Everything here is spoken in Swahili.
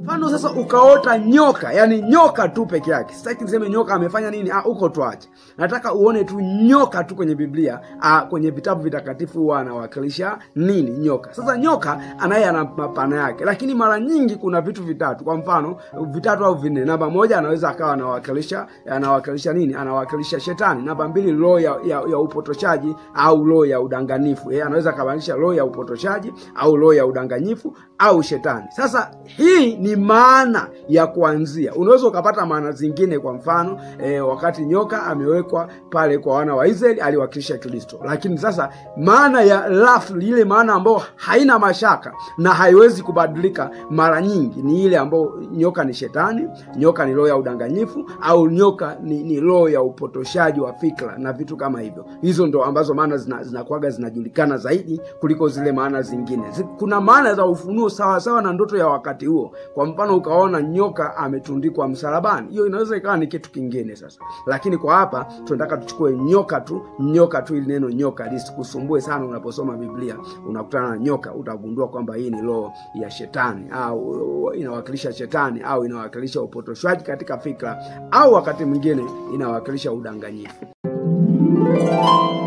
mfano sasa ukaota nyoka yani nyoka tu peke yake sitaki niseme nyoka amefanya nini ah, uko twache nataka uone tu nyoka tu kwenye biblia ah, kwenye vitabu vitakatifu huwa anawakilisha nini nyoka sasa nyoka anaye ana mapana yake lakini mara nyingi kuna vitu vitatu kwa mfano vitatu au vinne namba moja anaweza akawa anawakilisha anawakilisha nini anawakilisha shetani namba mbili roho ya, ya, ya upotoshaji au roho ya udanganifu eh, anaweza akabadilisha roho ya upotoshaji au roho ya udanganyifu au shetani sasa hii ni maana ya kuanzia unaweza ukapata maana zingine kwa mfano eh, wakati nyoka amewekwa pale kwa wana wa israeli aliwakilisha kristo lakini sasa maana ya rafu ile maana ambayo haina mashaka na haiwezi kubadilika mara nyingi ni ile ambayo nyoka ni shetani nyoka ni roho ya udanganyifu au nyoka ni, ni roho ya upotoshaji wa fikra na vitu kama hivyo hizo ndo ambazo maana zinakuaga zina zinakuwaga zinajulikana zaidi kuliko zile maana zingine Zi- kuna maana za ufunuo sawa sawa na ndoto ya wakati huo kwa mfano ukaona nyoka ametundikwa msalabani hiyo inaweza ikawa ni kitu kingine sasa lakini kwa hapa tunataka tuchukue nyoka tu nyoka tu ili neno nyoka lisikusumbue sana unaposoma biblia unakutana na nyoka utagundua kwamba hii ni roho ya shetani au inawakilisha shetani au inawakilisha upotoshwaji katika fikra au wakati mwingine inawakilisha udanganyifu